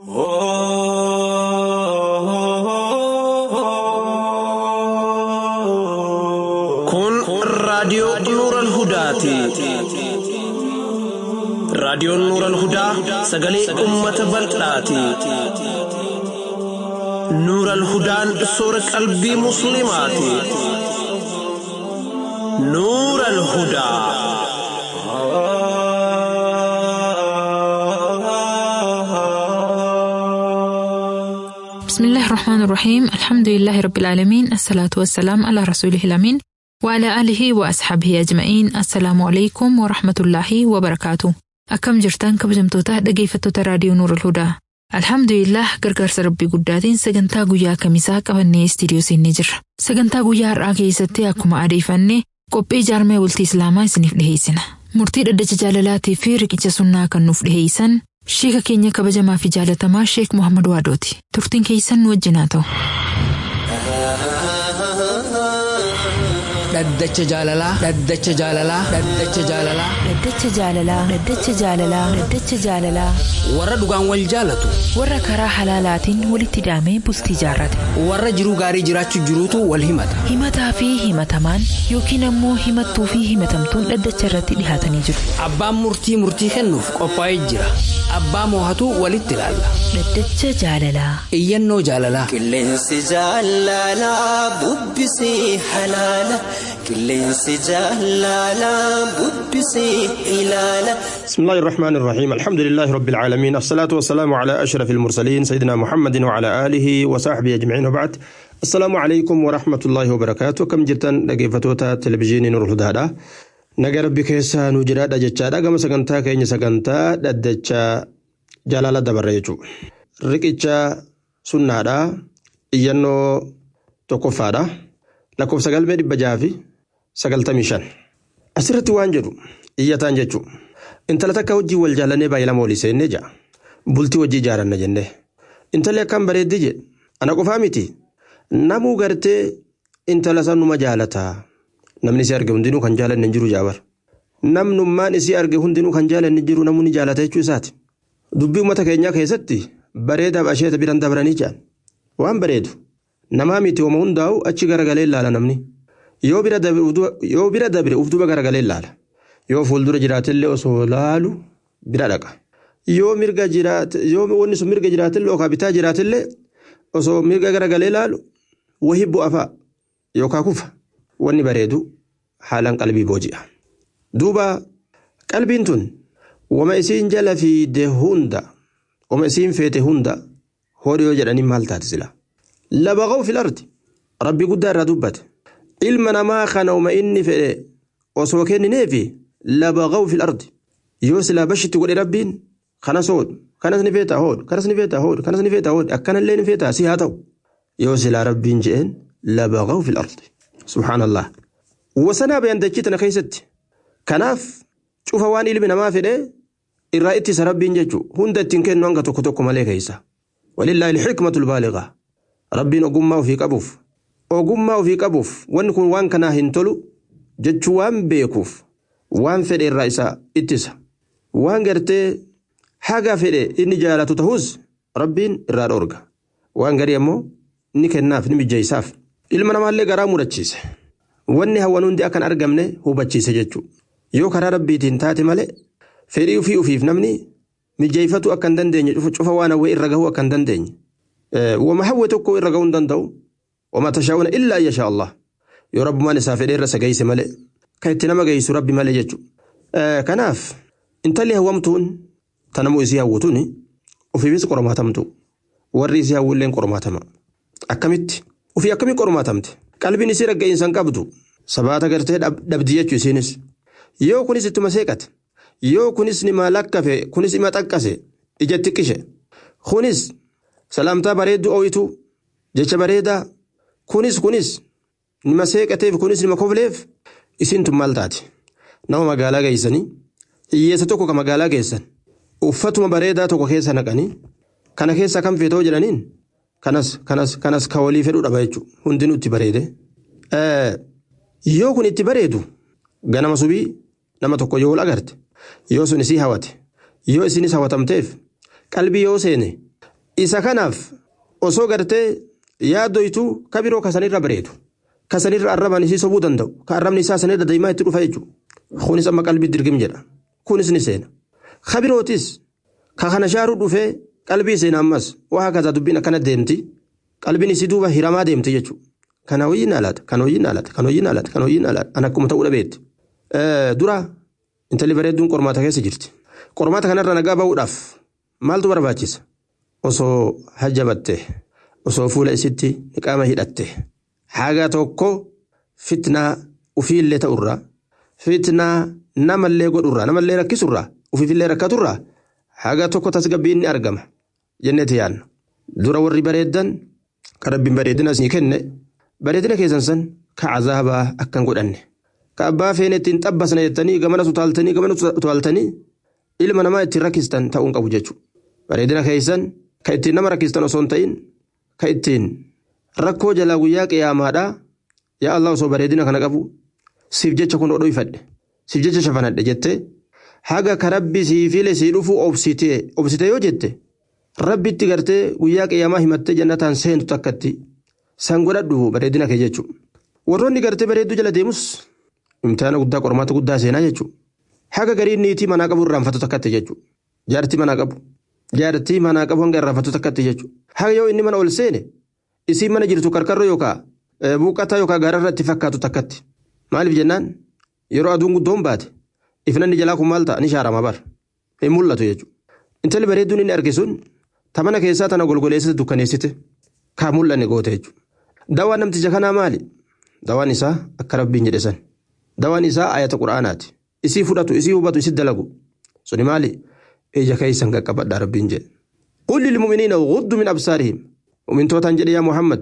Kun raadiyoo Nuuran Hudaati. Raadiyoon Nuuran Hudaa sagalee uummata bal'aati. Nuuran Hudaan soora qalbii Musliimaati. Nuuran Hudaa. بسم الله الرحمن الرحيم الحمد لله رب العالمين الصلاة والسلام على رسوله الأمين وعلى آله وأصحابه أجمعين السلام عليكم ورحمة الله وبركاته أكم جرتان كبجمتوتا dhaggeeffattoota raadiyoo Nuur Hudaa Alhamdulillah gargaarsa rabbii guddaatiin sagantaa guyyaa kamisaa qabannee istiidiyoo seennee jirra. Sagantaa guyyaa har'aa keessatti akkuma adeeffannee qophii jaarmee bultii Islaamaa isiniif dhiheessina. Murtii dhaddacha jaalalaatii fi riqicha sunnaa kan nuuf dhiheessan Sheeka keenya kabajamaa fi jaalatamaa Sheek Muhammad Waadooti. Turtiin keessan nu wajjin haa ta'u. Dhaddacha jaalalaa. Dhaddacha jaalalaa. Dhaddacha jaalalaa. Dhaddacha jaalalaa. Dhaddacha jaalalaa. Dhaddacha jaalalaa. Warra dhugaan wal jaalatu. Warra karaa halaalaatiin walitti hidhamee bultii jaarrate. Warra jiruu gaarii jiraachuu jiruutu wal himata. Himataa fi himatamaan yookiin ammoo himattuu fi himatamtuun dhaddacha irratti dhihaatanii jiru. Abbaan murtii murtii kennuuf qophaa'ee jira. Abbaa moohatu walitti ilaalla. Dhaddacha jaalalaa. Iyyannoo jaalalaa. Qilleensi jaalalaa bubbisee halaala. Qilleensi jaalalaa bubbisee ilaala. بسم الله الرحمن الرحيم الحمد لله رب العالمين الصلاة والسلام على أشرف المرسلين سيدنا محمد وعلى آله وصحبه أجمعين وبعد السلام عليكم ورحمة الله وبركاته كم جرتن لقيفتوتا تلفزيون نور الهدى naga rabbi keessaa nu jiraadha jechaadha gama sagantaa keenya sagantaa dhaddacha jaalala dabarre jechuudha. Riqicha sunnaadha iyyannoo tokkoffaadha lakkoofsa galmee dhibba jaha fi sagaltamii shan. Asirratti waan jedhu iyyataan jechuudha. Intala takka wajjii wal jaallannee baay'ee lama walii seennee ja'a. Bultii wajjii ijaaranna jennee. Intalli akkam bareeddi jedhe ana qofaa miti namuu gartee intala sanuma jaalataa. Namni isii arge hundinuu kan jaalanne hin jiru jaabar. Namnummaan isii arge hundinuu kan jaalanne hin jiru namni jaalata jechuu isaati. Dubbii uummata keenyaa keessatti bareedaaf asheeta biran dabranii jedhan. Waan bareedu. Namaa miti hooma hundaa'u achi garagalee ilaala namni. Yoo bira dabre uf duba garagalee ilaala. Yoo fuuldura jiraatillee osoo laalu bira dhaqa. Yoo mirga jiraate yoo wanni sun mirga jiraatillee yookaan bitaa jiraatillee osoo mirga garagalee laalu wahii bu'a fa'a yookaan kufa. wanni bareedu haalaan qalbii booji'a. Duuba qalbiin tun wama isiin jala fiide hunda wama isiin feete hunda hodhi yoo jedhanii maal taate sila. Labaqaw fil ardi rabbi guddaa irraa dubbate ilma namaa kana wama inni fedhe osoo kennineefi labaqaw fil ardi yoo silaa bashitti godhe rabbiin kanas hoodhu kanas ni feetaa hoodhu kanas ni feetaa hoodhu kanas ni feetaa hoodhu akkanallee ni feetaa si haa ta'u yoo silaa rabbiin je'een labaqaw fil ardi. subhaanallah wasanaa bayan dachii tana keessatti kanaaf cufa waan ilmi namaa fedhe irraa ittisa rabbiin jechuu hunda ittiin kennu hanga tokko tokko malee keessa walillaahi ilxikmatu lbaaligaa rabbiin ogummaa ofii qabuuf ogummaa ofii qabuuf wanni kun waan kanaa hin tolu jechuu waan beekuuf waan fedhe irraa isa ittisa waan gartee haga fedhe inni jaalatu ta'us rabbiin irraa dhoorga waan garii ammoo ni kennaaf ni mijjeessaaf ilma namaallee garaa mudachiise wanni hawwan hundi akkan argamne hubachiise jechuudha yoo karaa rabbiitiin taate malee fedhii ofii ofiif namni mijeeffatu akka hin dandeenye cufa waan hawwee irra gahuu akka hin dandeenye wama hawwe tokko irra gahuu hin danda'u wama tashaa'una illaa yashaa Allah yoo rabbumaan isaa fedhee irra isa geesse malee kan itti nama geessu rabbi malee jechuudha kanaaf intalli hawwamtuun tanamuu isii hawwatuun ofiifis qormaatamtu warri isii hawwulleen qormaatama akkamitti ofii akkamii qormaatamte qalbiin isii ragga'insa hin qabdu sabaata gartee dhabdi jechuu isiinis yoo kunis ittuma seeqate yoo kunis nima lakkafe kunis ima xaqqase ija xiqqishe kunis salaamtaa bareedduu ooyitu jecha bareedaa kunis kunis nima seeqateef kunis nima kofleef isiin tun maal taate nama magaalaa geessanii hiyyeessa tokko ka magaalaa geessan uffatuma bareedaa tokko keessa naqanii kana keessa kan feetoo jedhaniin kanas kanas kanas ka walii fedhuu dhaba jechuudha hundinuu itti bareede. Yoo kun itti bareedu ganama subii nama tokko yoo agarte yoo sun isii hawate yoo isinis hawatamteef qalbii yoo seene isa kanaaf osoo gartee yaaddoytu ka biroo kasanirra bareedu kasanirra arrabaan isii sobuu danda'u ka arrabni isaa sanirra deemaa itti dhufa jechuudha kunis amma qalbii dirgim jedha kunis ni seena ka birootis ka kana shaaruu dhufee qalbii seena ammas waa hakataa dubbiin akkana deemti qalbiin isii duuba hiramaa deemti jechuudha kana hojiin alaata kan hojiin alaata kan hojiin alaata kan hojiin alaata an akkuma ta'uu dhabeetti dura intalli bareedduun qormaata keessa jirti qormaata kanarra nagaa bahuudhaaf maaltu barbaachisa osoo hajjabatte osoo fuula isitti qaama hidhatte haga tokko fitnaa ufiillee ta'urraa fitnaa namallee godhurraa namallee rakkisurraa ufiifillee rakkaturraa haga tokko tasgabbiin ni argama jenneeti yaadna dura warri bareeddan kan rabbiin bareedina isinii kenne bareedina keessan san ka cazaabaa akkan godhanne ka abbaa feene ittiin xabbasna jettanii gamana utaaltanii gamana utaaltanii ilma namaa ittiin rakkistan ta'uun qabu jechuudha bareedina keessan ka ittiin nama rakkistan osoo hin ta'in ka ittiin rakkoo jalaa guyyaa qiyaamaadhaa yaa Allah osoo bareedina kana qabu siif jecha kun oduu ifadhe siif jecha shafanadhe jettee haga ka rabbi sii file sii dhufu obsitee obsite yoo jette rabbitti gartee guyyaa qiyaamaa himattee jannataan seentu takkatti san godhadhu bareedina kee jechuudha. Warroonni gartee bareedduu jala deemus imtihana guddaa qormaata guddaa seenaa jechuudha. Haga gariin niitii manaa qabu irraanfatu takkatti jechuudha. Jaartii manaa qabu. Jaartii manaa qabu hanga irraanfatu takkatti jechuudha. Haga yoo inni mana ol seene isiin mana jirtu karkarroo yookaan buuqataa yookaan gaararra itti fakkaatu takkatti. Maaliif jennaan yeroo aduun guddoon baate ifnanni jalaa kun maal ta'a ni shaarama bar. Hin mul'atu jechuudha. Intalli bareedduun inni arge sun tamana keessaa tana golgoleessite dukkaneessite kaa mul'anne goote jechuudha. Dawaan namticha kanaa maali? Dawaan isaa akka rabbiin jedhe san. Dawaan isaa ayata quraanaati. Isii fudhatu, isii hubatu, isii dalagu. Suni maali? Ija keessan qaqqabadhaa rabbiin jedhe. قل للمؤمنين غضوا من أبصارهم ومن توتان جدي يا محمد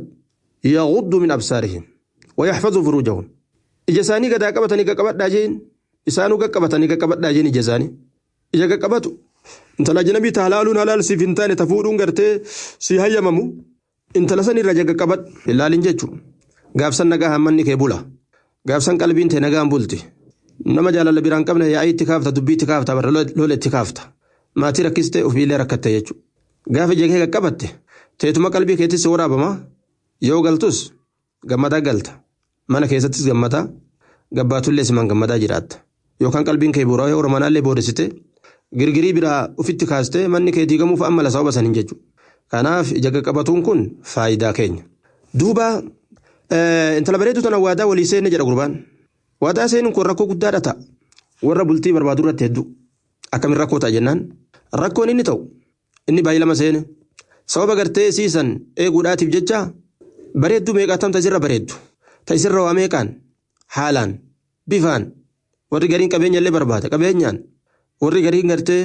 يغضوا من أبصارهم ويحفظوا فروجهم إجساني قد قبتني قبت داجين إسانو قبتني قبت داجين إجساني إجا قبتو انت لا جنبي تهلالون هلال سيفنتان تفودون قرتي سيهيا ممو intala san irra jaga qabat ilaalin jechuun gaafsan nagaa hammanni kee bula gaafsan qalbiin tee nagaan bulti nama jaalala biraan qabne yaa'ii itti kaafta dubbii itti kaafta barra lola itti kaafta maatii rakkistee ofiillee rakkatte jechuudha gaafa jagee qaqqabatte teetuma qalbii keettis waraabama yoo galtus gammadaa galta mana keessattis gammadaa gabbaatullee simaan gammadaa jiraatta yookaan qalbiin kee bu'uuraa yoo ormanaallee boodessite girgirii biraa ofitti kaastee manni kee diigamuuf amma lasaa obasanin jechuudha. Kanaaf ija qaqqabatuun kun faayidaa keenya. Duuba intala bareedduu tana waadaa walii seenne jedha gurbaan. Waadaa seenuun kun rakkoo guddaadha ta'a. Warra bultii barbaadu irratti hedduu. Akkamiin rakkoo ta'a jennaan. Rakkoon inni ta'u inni baay'ee lama seene. Sababa gartee siisan eeguudhaatiif jecha bareedduu meeqaatam tasirra bareeddu. Tasirra waa meeqaan haalaan bifaan warri gariin qabeenya illee barbaada qabeenyaan warri gariin gartee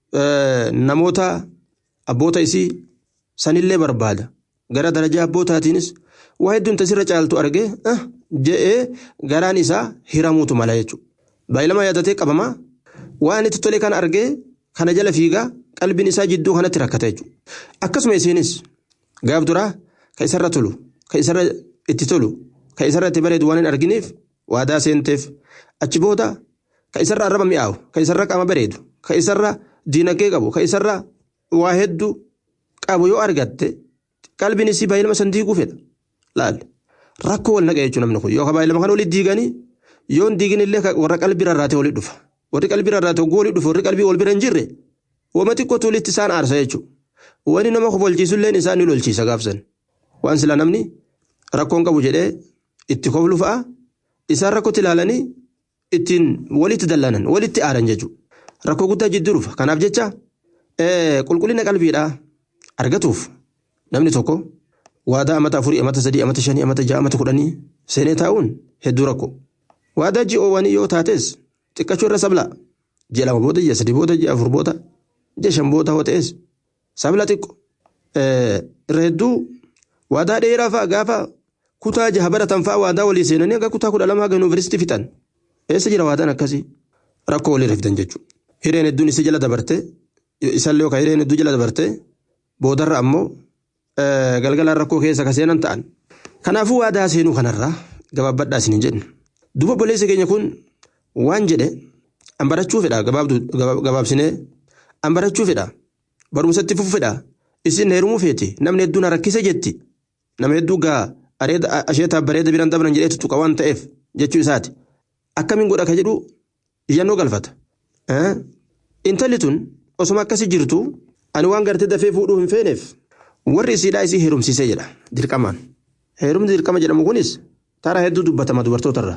namoota abboota isii sanillee barbaada gara darajaa abbootaatiinis waa hedduun tasirra caaltu argee je'ee garaan isaa hiramuutu mala jechuudha. Baay'ilama yaadatee qabamaa waan itti tole kana argee kana jala fiigaa qalbiin isaa jidduu kanatti rakkata jechuudha. Akkasuma isiinis gaaf duraa ka isarra tolu ka isarra itti tolu ka isarra itti bareedu waan hin arginiif waadaa seenteef achi booda ka isarra arraba mi'aawu ka isarra qaama bareedu ka isarra diinagdee qabu ka isarra waa hedduu qabu yoo argatte qalbiin isii baay'inama san diiguu fedha laal rakkoo wal naqa jechuun namni kun yookaan baay'inama kan olii diiganii yoo hin diigin illee warra qalbii rarraatee olii dhufa warri qalbii rarraatee oguu olii dhufa warri qalbii wal bira hin jirre wama xiqqootu walitti isaan aarsa jechuudha wani nama kofolchiisu illee isaan ni lolchiisa gaafsan waan sila namni rakkoon qabu jedhee itti koflu fa'a isaan rakkootti ilaalanii ittiin walitti dallanan walitti aaran jechuudha rakkoo guddaa jidduu dhufa kanaaf jecha qulqullina qalbiidhaa argatuuf namni tokko waadaa amata afurii amata sadii amata shanii amata ja'a amata kudhanii seenee taa'uun hedduu rakkoo waadaa ji'oowwanii yoo taates xiqqachuu irra sabla ji'a lama booda ji'a sadii booda ji'a afur booda ji'a shan booda hoo ta'es sabla xiqqo irra hedduu waadaa dheeraa fa'a gaafa kutaa jaha baratan fa'a waadaa walii seenanii akka kutaa kudha lama haga yuunivarsiitii fixan eessa jira waadaan akkasii rakkoo walirra fidan jechuudha hireen hedduun isi jala dabarte isallee yookaan hireen hedduu jala dabarte boodarra ammoo galgalaan rakkoo keessa ka seenan ta'an. Kanaafuu waadaa seenuu kanarraa gabaabbadhaa isin hin jedhu. Duuba boleessa keenya kun waan jedhe an barachuu fedha gabaabsinee an barachuu fedha barumsatti fufuu fedha isin heerumuu feeti namni hedduun rakkise jetti nama hedduu gaa asheetaaf bareeda biraan dabran jedhee tuttuqa waan ta'eef jechuu isaati akkamiin godha ka jedhu iyyannoo galfata. Intalli tun osuma akkasii jirtu ani waan gartee dafee fuudhuu hin feeneef warri isiidhaa isii heerumsiisee jedha dirqamaan. Heerumni dirqama jedhamu kunis taara hedduu dubbatama dubartootarra.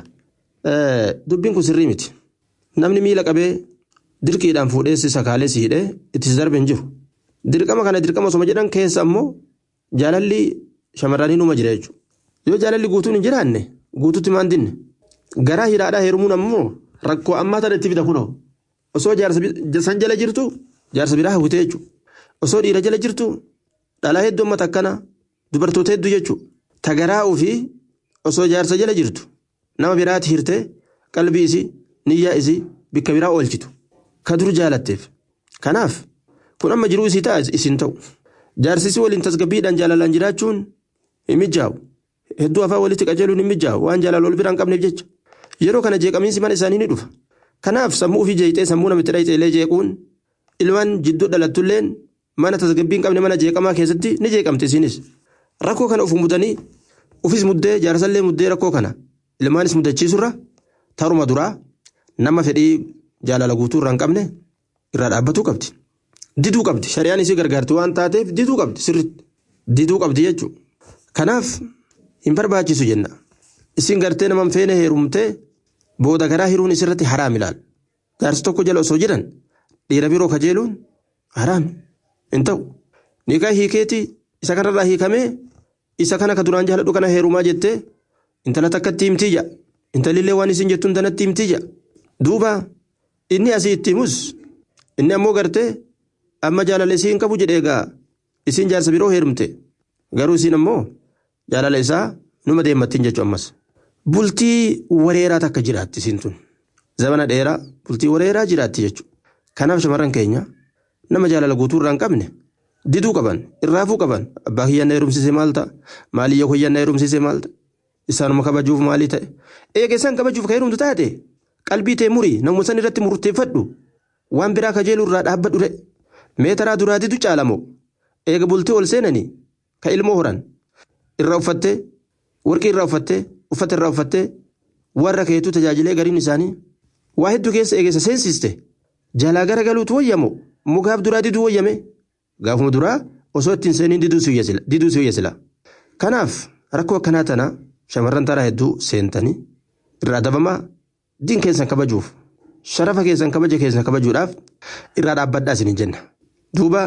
Dubbiin kun sirrii miti. Namni miila qabee dirqiidhaan fuudhee si sakaalee si hidhee itti si darbe hin jiru. Dirqama kana dirqama osuma jedhan keessa ammoo jaalalli shamarranii numa jira jechuudha. Yoo jaalalli guutuun hin jiraanne guutuutti maan dinne. Garaa hidhaadhaa heerumuun ammoo rakkoo ammaa tana itti fida kunoo. Osoo jaarsa san jala jirtu jaarsa biraa hawwitee jechuudha. Osoo dhiira jala jirtu dhalaa hedduu amma takkana dubartoota hedduu jechuudha. Tagaraa ofii osoo jaarsa jala jirtu nama biraatti hirtee qalbii isii niyyaa isii bakka biraa oolchitu. Ka dur jaalatteef. Kanaaf kun amma jiruu isii ta'a isin ta'u. Jaarsisi waliin tasgabbiidhaan jaalalaan jiraachuun hin mijaa'u. Hedduu afaan walitti qajeeluun hin mijaa'u waan jaalala wal biraan qabneef jecha. Yeroo kana jeeqamiinsi mana isaanii ni dhufa. Kanaaf sammuu ofii jeeqxee sammuu namitti dhayxeelee jeequun ilmaan jidduu dhalattulleen mana tasgabbii hin qabne mana jeeqamaa keessatti ni jeeqamti isinis. Rakkoo kana of mudanii ofis muddee jaarsallee muddee rakkoo kana ilmaanis muddachiisurra taruma duraa nama fedhii jaalala guutuu irraa hin qabne irraa dhaabbatuu qabdi. Diduu qabdi shari'aan isii gargaarti waan taateef diduu qabdi sirriitti diduu qabdi jechuudha. Kanaaf hin barbaachisu jenna. Isin gartee nama feene heerumtee booda garaa hiruun isirratti haraam ilaal. Jaarsi tokko jala osoo jiran dhiira biroo kajeeluun haraam hin ta'u. Nikaa hiikeeti isa kanarraa hiikamee isa kana ka duraan jaaladhu kana heerumaa jettee intala takkatti himtii ja'a. Intalillee waan isin jettuun tanatti himtii ja'a. Duuba inni asii itti himus inni ammoo gartee amma jaalala isii hin qabu jedhee egaa isin jaarsa biroo heerumte garuu isin ammoo jaalala isaa numa deemmattiin jechuu ammas. Bultii wareeraa takka jiraatti isin tun. Zamana dheeraa bultii wareeraa jiraatti jechuudha. Kanaaf shamarran keenya nama jaalala guutuu irraa hin qabne diduu qaban irraafuu qaban abbaa kiyyan na heerumsiise maal ta'a maaliyya kiyyan na heerumsiise maal ta'a isaanuma kabajuuf maalii ta'e eega isaan kabajuuf ka heerumtu taate qalbii tee murii namuma san irratti murteeffadhu waan biraa kajeeluu irraa dhaabbadhu re meetaraa duraa didu caalamoo eega bultii ol seenanii ka ilmoo horan irraa uffattee warqii irraa uffattee uffata irraa uffattee warra keetuu tajaajilee gariin isaanii waa hedduu keessa eegessa seensiste jalaa gara galuutu wayyamoo mugaaf duraa diduu wayyame gaafuma duraa osoo ittiin seeniin diduu si wayya kanaaf rakkoo akkanaa tana shamarran taraa hedduu seentanii irraa dabamaa diin keessan kabajuuf sharafa keessan kabaja keessan kabajuudhaaf irraa dhaabbadhaa isin jenna duuba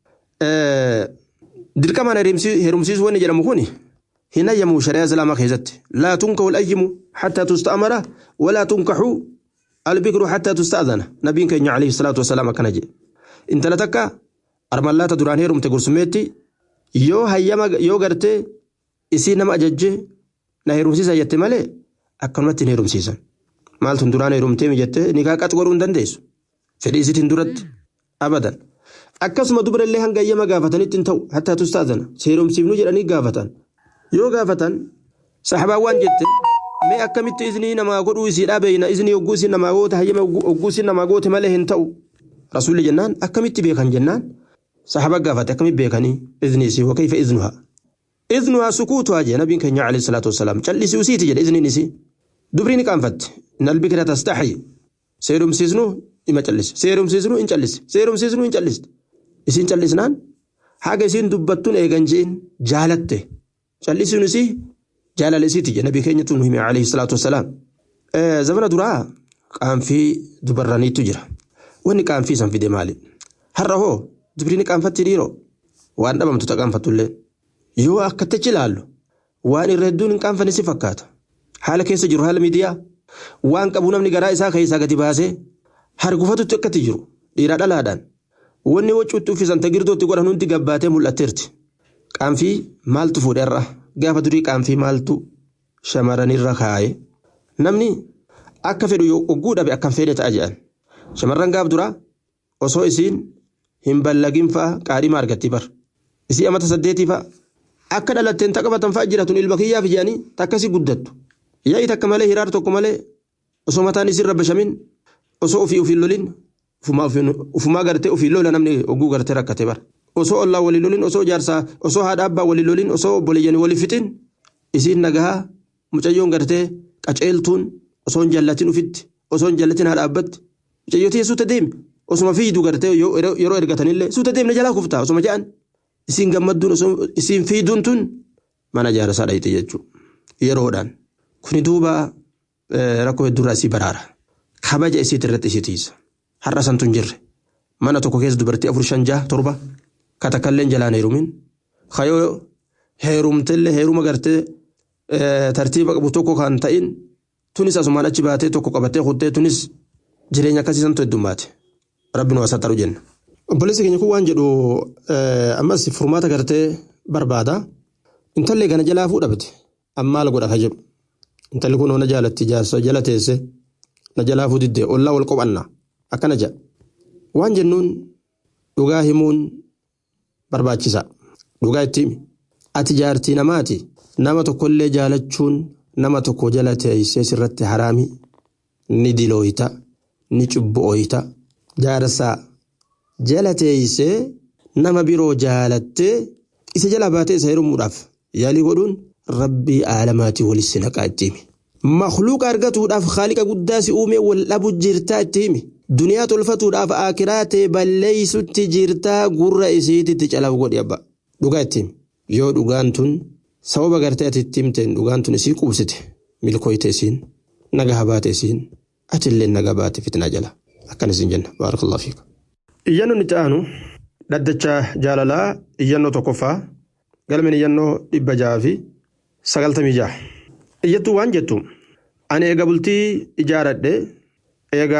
dirqamaan heerumsiisuu wanni jedhamu kuni hin ayyamu shari'aa islaamaa keessatti laa tunkahu al-ayyimu hattaa tusta'amara walaa tunkahu albikru hattaa tusta'adana nabiin keenya alayhi salaatu wasalaam akkana jedhe intala takka armallaata duraan heerumte gursummeetti yoo hayyama yoo gartee isii nama ajajjee na heerumsiisa jette malee akkanumatti hin heerumsiisan maaltun duraan heerumtee mijattee nikaa qax godhuu hin dandeessu fedhii isiitiin duratti abadan akkasuma dubarallee hanga hayyama gaafatanitti hin ta'u hattaa tusta'adana heerumsiifnu jedhanii gaafatan yoo gaafatan saxabaan waan jette mee akkamitti iznii namaa godhuu isiidhaa beeyna iznii hogguu isin namaa goote hayyama hogguu isin namaa goote malee hin ta'u rasuulli jennaan akkamitti beekan jennaan saxaba gaafate akkamitti beekanii iznii isii wakayfa iznuhaa iznuhaa sukuutuhaa jee nabiin keenya alayhi salaatu wasalaam callisii usiiti jedhe izniin isii dubrii ni qaanfatte nalbikira tastaxyi seerumsiisnu ima callise seerumsiisnu hin callise seerumsiisnu hin calliste isiin callisnaan haga isiin dubbattuun eegan je'in jaalatte callisuun isii jaalala isiiti jedhe nabii keenyatu nu hime alayhi salaatu wasalaam zamana duraa qaanfii dubarraniitu jira wanni qaanfii san fide maali har'a hoo dubrini qaanfatti dhiiroo waan dhabamtu ta qaanfattullee yoo akkattichi ilaallu waan irra hedduun hin qaanfanne si fakkaata haala keessa jiru haala miidiyaa waan qabu namni garaa isaa keessaa gadi baasee hargufatutti akkatti jiru dhiiraa dhalaadhaan wanni wacuutti uffisan tagirdootti godhan hundi gabbaatee mul'atteerti qaanfii maaltu fuudherra gaafa durii qaanfii maaltu shamarranirra kaa'e namni akka fedhu yoo ogguu dhabe akkan fedhe ta'a jedhan shamarran gaaf duraa osoo isiin hin ballagin fa'a qaadhima argatti bar isii amata saddeetii fa'a akka dhalatteen taqabatan fa'a jiratun ilma kiyyaaf jedhanii takkasi guddattu yaa'i takka malee hiraar tokko malee osoo mataan isiin rabbashamin osoo ofii ofiin lolin ufumaa gartee ofiin lola namni ogguu gartee rakkate bar osoo ollaa walii lolin osoo jaarsaa osoo haadha abbaa walii lolin osoo obboleeyyanii walii fixin isiin nagahaa mucayyoon gartee qaceeltuun osoo hin jaallatin ufitti osoo hin jaallatin haadha abbatti mucayyootii suuta deemi osuma fiidu gartee yeroo ergatanillee suuta deemna jalaa kuftaa osuma ja'an isiin gammadduun osoo isiin fiiduun tun mana jaarsaa dhayite jechuudha yeroodhaan kuni duuba rakkoo hedduurraa isii baraara kabaja isiit irratti isii tiisa har'a santu hin jirre mana tokko keessa dubartii afur shan jaha torba katakkalleen jalaan heerumin kayoo heerumtellee heeruma gartee tartiiba qabu tokko kan ta'in tunis asumaan achi baatee tokko qabattee kuttee tunis jireenya akkasii santu heddummaate rabbi nu asaxaru jenna. Obboleessi keenya kun waan jedhu ammas furmaata gartee barbaada. Intallee kana jalaa fuudhabde amma maal godha ka jedhu. Intalli kun na jaalatti jaarsa jala teesse na jalaa fuudhidde ollaa wal qophanna akkana jedha. Waan jennuun dhugaa himuun barbaachisa. Dhugaa itti himi. Ati jaartii namaati. Nama tokkollee jaalachuun nama tokko jala teessee sirratti haraami. Ni dilooyita. Ni cubbu'ooyita. Jaarsaa jala teessee nama biroo jaalattee isa jala baatee isa heerumuudhaaf yaalii godhuun rabbii aalamaatii walitti naqaa itti himi. Makluuqa argatuudhaaf haaliqa guddaa si uumee wal dhabu jirtaa itti himi. Duniyaa tolfatuudhaaf akiraa ta'e balleessutti jirtaa gurra isiititti calaaf godhi abba. Dhugaa itti himi. Yoo dhugaan tun sababa gartee ati itti himteen dhugaan tun isii qubsite milkooyte isiin nagaa baate isiin atillee nagaa baate fitnaa jala. Akkan isin jenna. Baarakallahu fiika. Iyyannoon itti aanu dhaddacha jaalalaa iyyannoo tokkoffaa galmeen iyyannoo dhibba jaha fi sagaltamii jaha. Iyyattuu waan jettu ani eega bultii ijaaradhe eega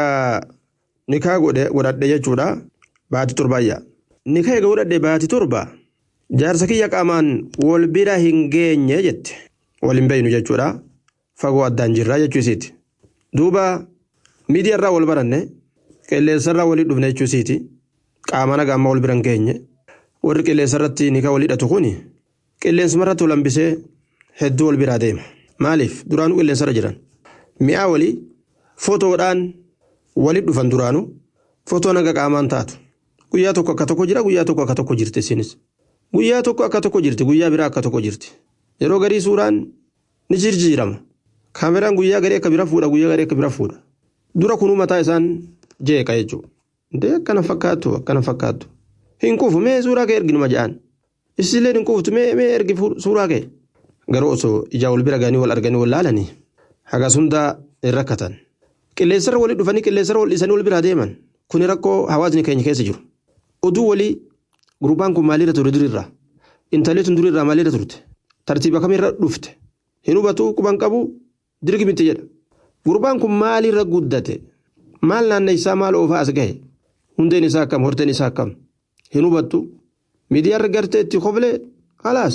nikaa godhadhe jechuudha baati torbaayya. Nikaa eega godhadhe baati torba jaarsa kiyya qaamaan wal bira hin geenye jette wal hin beeynu jechuudha fagoo addaan jirraa jechuu isiiti. Duuba miidiyaarraa wal baranne qilleensarraa walii dhufne jechuu isiiti. qaama nagaa amma wal bira hin geenye warri qilleensa irratti nikaa wal hidhatu kun qilleensuma irratti wal hambisee hedduu wal biraa deema maaliif duraanuu qilleensa irra jiran mi'aa walii footoodhaan walit dhufan duraanuu footoo naga qaamaan taatu guyyaa tokko akka tokko jira guyyaa tokko akka tokko jirti isinis guyyaa tokko akka tokko jirti guyyaa biraa akka tokko jirti yeroo garii suuraan ni jijjiirama kaameraan guyyaa garii akka bira fuudha guyyaa garii akka bira fuudha dura kunuu mataa isaan jeeqa jechuudha. Ndee akkana fakkaattu akkana fakkaattu. Hin kuufu mee suuraa kee erginuma ja'an. Isillee hin kuuftu mee mee ergi suuraa kee. Garuu osoo ijaa wal bira ganii wal arganii wal laalanii hagas hundaa hin rakkatan. Qilleensarra walii dhufanii qilleensarra wal dhiisanii wal biraa deeman. Kuni rakkoo hawaasni keenya keessa jiru. Oduu walii gurbaan kun maalirra ture durirraa? Intalli tun durirraa maalirra turte? Tartiiba kamirra dhufte? Hin hubatu quban qabu dirgi miti jedha. Gurbaan kun maalirra guddate? Maal naanna isaa maal oofaa as gahe? hundeen isaa akkam horteen isaa akkam hin hubattu miidiyaarra gartee itti koflee halaas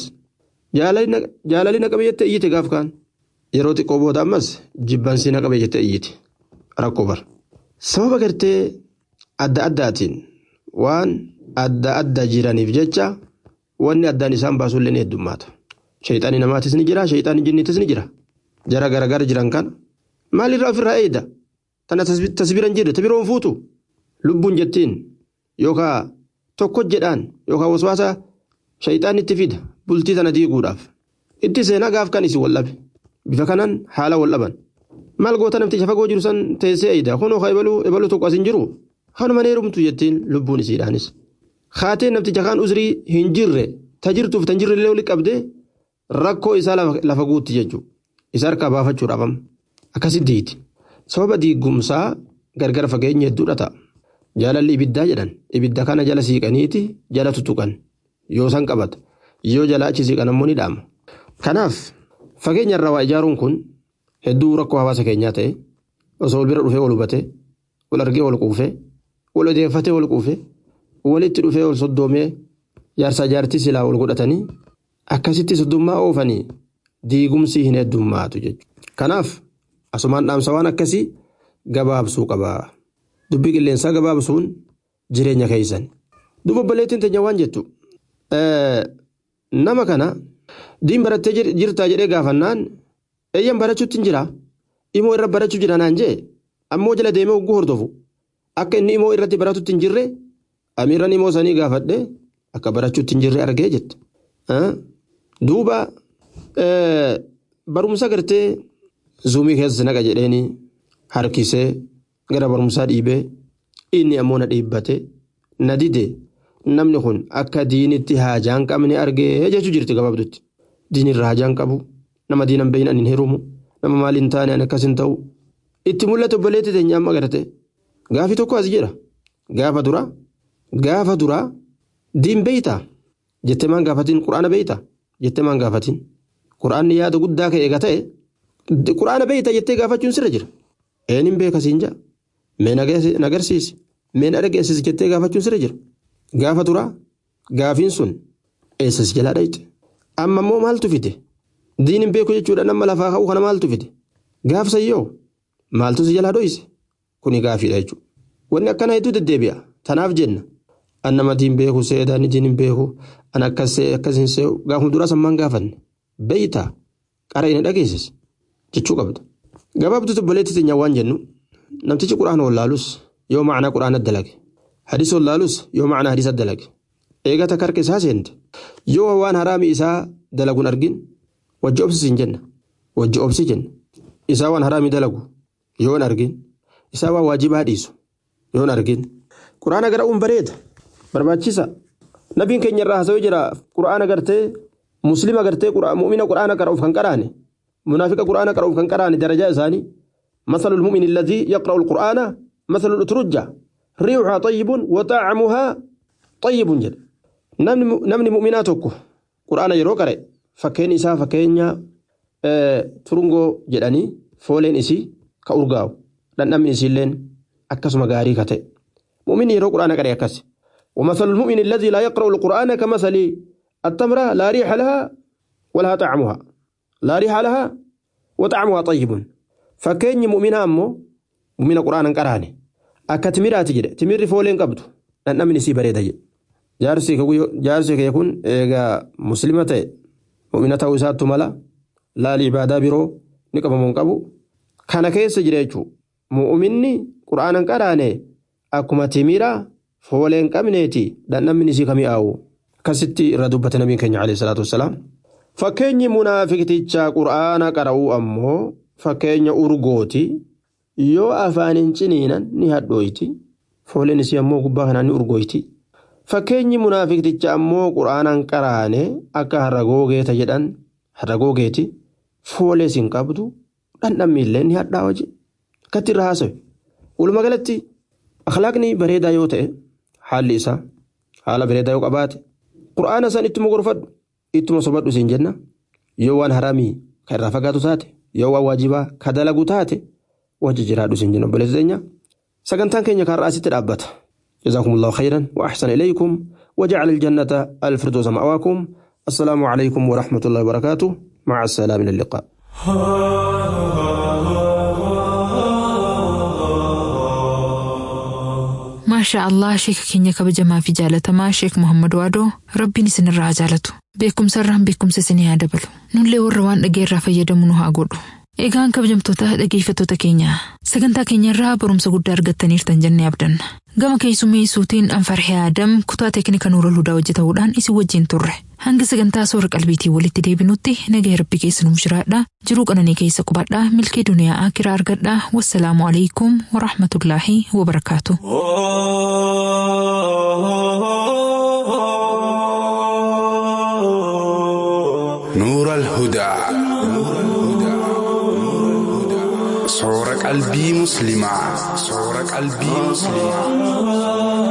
jaalalli naqabe jettee iyyite gaaf kaan yeroo xiqqoo booda ammas jibbansii naqabe jettee iyyite rakkoo bar sababa gartee adda addaatiin waan adda adda jiraniif jecha wanni addaan isaan baasullee ni heddummaata shayxaanii namaatis ni jira shayxaanii jinniitis ni jira jara garagara jiran kana maalirraa ofirraa eeda tana tasbiran jirre tabiroon fuutu. lubbuun jettiin yookaan tokko jedhaan yookaan waswaasa shayxaan itti fida bultii tana diiguudhaaf itti seenaa gaaf kan isin wallabe bifa kanaan haala wallaban maal goota namticha fagoo jiru san teessee eeyida kunoo ka ebaluu tokko asin jiru kanuma neerumtu jettiin lubbuun isiidhaanis kaatee namticha kaan uzrii hin jirre ta jirtuuf tan jirre illee qabdee rakkoo isaa lafa guutti jechuudha isa harkaa baafachuudhaaf akkasitti diiti sababa diigumsaa gargar fageenya hedduudha ta'a. jaalalli ibiddaa jedhan ibidda kana jala siiqaniiti jala tutuqan yoo san qabata yoo jala achi siiqan ammoo ni dhaama. Kanaaf fageenya irraa waa ijaaruun kun hedduu rakkoo hawaasa keenyaa ta'e osoo wal bira dhufee wal hubate wal argee wal quufee wal odeeffatee wal quufee walitti dhufee wal soddoomee jaarsaa jaartii silaa wal godhatanii akkasitti soddummaa oofanii diigumsi hin heddummaatu jechuudha. Kanaaf asumaan dhaamsa waan akkasii gabaabsuu qabaa. dubbii qilleensaa gabaabsuun jireenya keessan. Duuba obboleettiin teenya waan jettu nama kana diin barattee jirtaa jedhee gaafannaan eeyyan barachuutti hin jira imoo irra barachuu jira naan jee ammoo jala deemee hogguu hordofu akka inni imoo irratti baratutti hin jirre amiirran imoo sanii gaafadhe akka barachuutti hin jirre argee jette. Duuba barumsa gartee zuumii keessa naqa jedheeni harkisee gara barumsaa dhiibee inni ammoo na dhiibbate na dide namni kun akka diinitti haajaa hin qabne argee jechuu jirti gabaabdutti. Diinirra haajaa hin qabu nama diinan beeyin ani hin hirumu nama maali hin taane ani akkas hin ta'u itti mul'atu obboleetti teenya amma garte gaafi tokko as jedha gaafa duraa gaafa duraa diin beeytaa jettee maan gaafatiin quraana beeytaa jettee maan gaafatiin quraanni yaada guddaa ka'e eega ta'e quraana beeytaa jettee gaafachuun sirra jira eenyuun beekasiin jaa mee nagarsiisi mee na dhageessisi jettee gaafachuun sirra jira gaafa duraa gaafiin sun eessas jalaa dhayite amma immoo maaltu fide diin hin beeku jechuudha nama lafaa ka'uu kana maaltu fide gaafsayyoo maaltu si jalaa dhoyise kuni gaafiidha jechuudha wanni akkana hedduu deddeebi'a tanaaf jenna an nama diin beeku seedaan diin hin beeku an akkas see akkas hin see'u gaafuma duraa sammaan gaafanne beeytaa qara inni dhageessis jechuu qabda gabaabduutti obboleetti teenyaa waan jennu namtichi quraana wallaalus yoo macnaa quraana dalage hadisa wallaalus yoo macnaa hadisa dalage eegata karka isaa seente yoo waan haraami isaa dalaguun argin wajji obsis hin jenna wajji obsi jenna isaa waan haraami dalagu yoon argin isaa waan waajibaa dhiisu yoon argin quraana gara'uun bareeda barbaachisa nabiin keenya irraa haasawee jira quraana gartee muslima gartee mu'mina quraana qara'uuf kan qaraane munaafiqa quraana qara'uuf kan qaraane darajaa isaanii مثل المؤمن الذي يقرأ القرآن مثل الأترجة ريحها طيب وطعمها طيب جد namni mu'minaa tokko quraana yeroo qare fakkeen isaa fakkeenya turungoo jedhanii fooleen isii ka urgaa'u dhandhamni isiilleen akkasuma gaarii ka ta'e mu'minni yeroo quraana qare akkas ومثل المؤمن الذي لا يقرأ القرآن كمثل التمرة لا ريح لها ولها طعمها لا ريح لها وطعمها طيب فكين مؤمنة أمو مؤمنة قرآن قراني أكا تمرات جد تمر فولين قبض أن من سي بريدة جد jaarsi kee kun eegaa muslima ta'e mu'mina ta'uu isaattu mala laali ibaadaa biroo ni qabamuun qabu kana keessa jira jechuudha mu'minni qura'aanan qaraane akkuma timira fooleen qabneeti dhandhamni isii kami'aawu akkasitti irra dubbate nabiin keenya alayhi salaatu wassalaam fakkeenyi munaafiqtichaa qura'aana qara'uu ammoo fakkeenya urgooti yoo afaan hin ciniinan ni hadhooyti fooleen isii ammoo gubbaa kanaan ni urgooyti. Fakkeenyi munaafiqticha ammoo quraanaan qaraane akka harragoogeeta jedhan harragoogeeti foolees hin qabdu dhandhammi illee ni hadhaa hojii akkatti irra haasawe walumaa galatti akhlaaqni bareedaa yoo ta'e haalli isaa haala bareedaa yoo qabaate quraana san ittuma gorfadhu ittuma sobadhu siin jenna yoo waan haraamii kan irraa fagaatu taate yoo waan waajibaa ka dalagu taate wajji jiraadhu siin jenna obboleessa teenya sagantaan keenya kan ra'aasitti dhaabbata. جزاكم الله خيرا وأحسن إليكم وجعل الجنة الفردوس مأواكم السلام عليكم ورحمة الله وبركاته مع السلامة إلى اللقاء maashaa allah sheeka keenya kabajamaa fi jaalatamaa sheek muhammad waadoo rabbiin isinirraa haa jaalatu beekumsarraan beekumsa isinii haa dabalu nullee warra waan dhageerraa fayyadamu nu haa godhu eegaan kabajamtoota dhageeffattoota keenya sagantaa keenyarraa barumsa guddaa argattaniirtan jennee abdanna gama keessummeessuutiin anfarhee aadam kutaa teeknika nuura hudaa hojjetamuudhaan isin wajjin turre hanga sagantaa soora qalbiitii walitti deebinutti nagaa rabbi keessa nuuf jiraadha jiruu qananii keessa qubadhaa milkee duniyaa akiraa argadhaa wassalaamu alaikum warahmatullaahi wabarakaatu. نور الهدى صور قلبي مسلمة صور قلبي مسلمة